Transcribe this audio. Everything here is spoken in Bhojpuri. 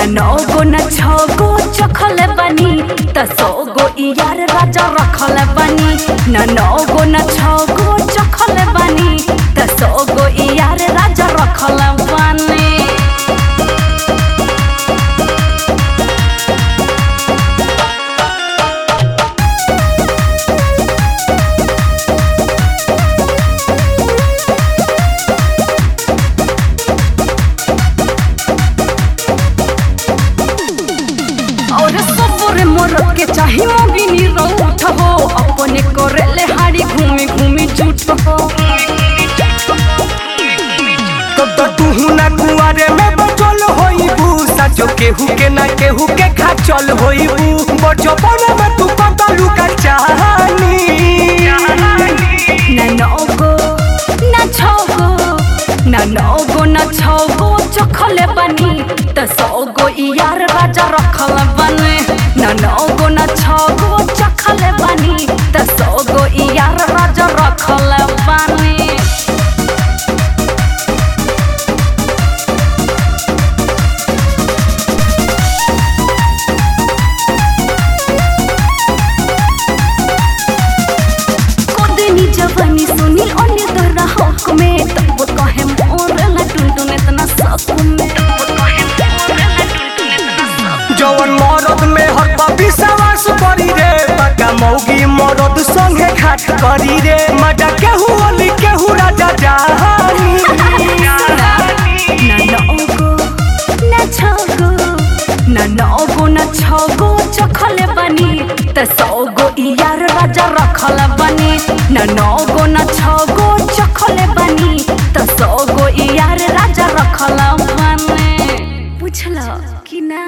न नौ गो न छौ गो चखल बनी त सौ गो यार राजा रखल बनी न नौ गो न छौ गो चखल बनी त सौ गो यार राजा रखल बनी और सबरे मोरत के चाही मोगिनी रौठ हो अपने करेले हाड़ी घूमी घूमी झूठ हो तब तो तू ना कुआरे में बचल होइबू सचो केहू के ना केहू के खाचल होइबू बचपन में तू कतलू का चाहनी न नौ गो न छौ गो न नौ गो न छौ गो चखल बनी त सौ गो यार राजा रखल बने न नौ गो न छौ गो चखल बनी त सौ गो यार राजा रखल बने कोदनी जवानी सुनी अन्य तोरा हक में तब कहे मोर ला टुनटुन इतना शक में जवन मरद में हर कभी सवास करी रे पका मौगी मरद संगे खाट करी रे मजा केहू अली केहू राजा जानी न नौ गो न छौ गो न नौ गो न छौ गो चखल बनी त सौ गो यार राजा रखल बनी न नौ गो न छौ